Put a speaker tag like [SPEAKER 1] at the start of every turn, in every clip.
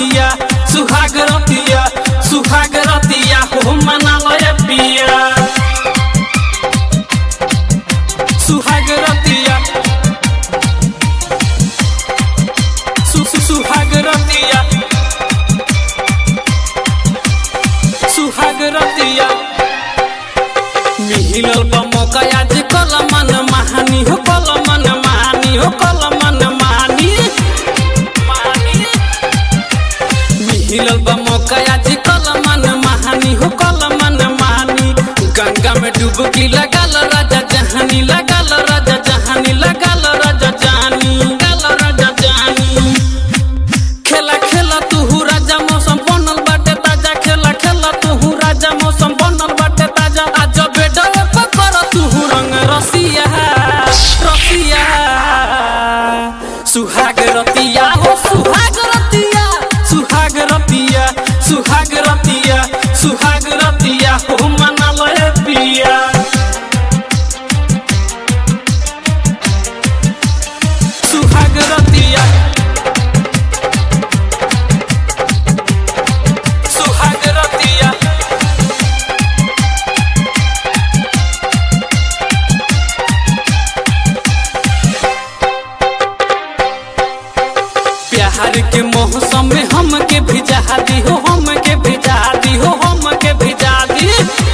[SPEAKER 1] रतिया सुहाग रतिया सुहाग रतिया हो मनालय पिया सुहाग रतिया सु सु- सुहाग रतिया सुहाग रतिया मिहिलल बा मौका आज कल मन महानी हो कल मन महानी हो कल मन महानी महानी मिहिलल बा मौका आज कल मन महानी हो कल मन महानी गंगा में डुबकी लगाल राजा जहानी लगाल राजा जहानी लगाल राजा जानी लगाल राजा जानी खेला खेला तू राजा मौसम बनल बाटे ताजा खेला खेला तू राजा मौसम बनल बाटे ताजा आज बेडवे पकर तू रंग रसिया रसिया सुहाग रतिया हो सुहाग रतिया सुहाग रतिया सुहाग रतिया सुहाग रतिया हो मनालय पिया सुहाग रतिया सुहाग रतिया प्यार के मौसम में हमके भिजा दी हो हमके भिजा दी हो हमके भिजा दी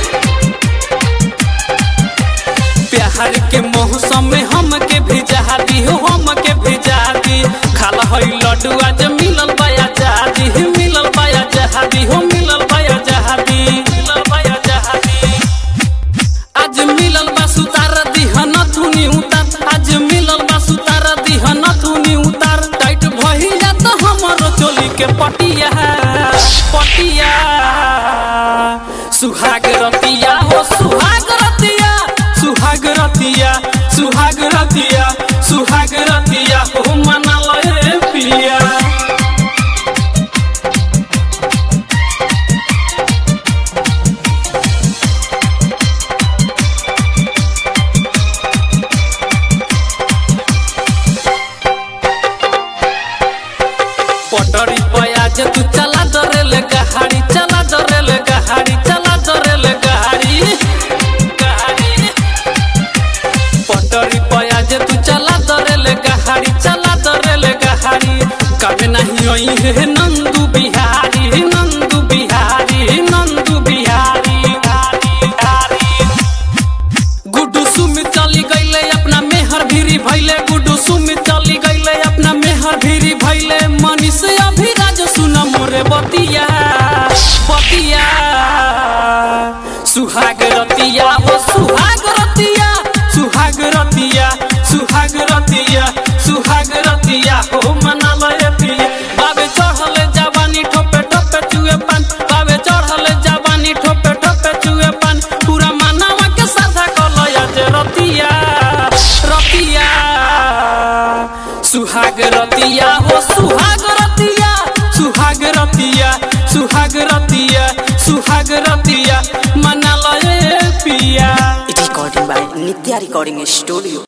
[SPEAKER 1] प्यार के मौसम में हमके भिजा दी हो हमके भिजा दी खाला हई लड्डू आज मिलल बाया जहादी मिलल बाया जहादी हो मिलल बाया जहादी मिलल बाया जहादी आज मिलल बा सुतार दिहन थुनी उतार आज मिलल बा सुतार दिहन थुनी उतार टाइट भई जात हमरो चोली के पटिया पटिया सुहाग रतिया हो सुहाग रतिया सुहाग रतिया सुहाग रतिया सुहाग रतिया हो मनालय पिया पटरी पयाज तू चला दरेल गहाड़ी चला दरेल गहाड़ी चला दरेल गहाड़ी गहाड़ी पटरी पयाज तू चला दरेल गहाड़ी चला दरेल गहाड़ी कभी नहीं आई है नंदू बिहारी नंदू बिहारी नंदू बिहारी बिहारी बिहारी गुड्डू सुमित चली गईले अपना मेहर भीरी भैले गुड्डू सुमित चली गईले अपना मेहर भीरी भैले मनीष अभिराज सुन मोरे बतिया बतिया सुहाग रतिया हो सुहाग रतिया सुहाग रतिया सुहाग रतिया सुहाग रतिया हो मनालय पिया बाबे चढ़ले जवानी ठोपे ठोपे चुए पान बाबे चढ़ले जवानी ठोपे ठोपे चुए पान पूरा मानवा के साधा कलया जे रतिया रतिया सुहाग रतिया हो सुहाग रतिया सुहाग रतिया सुहाग रतिया सुहाग रतिया मनालय पिया
[SPEAKER 2] Recording by Nitya Recording Studio.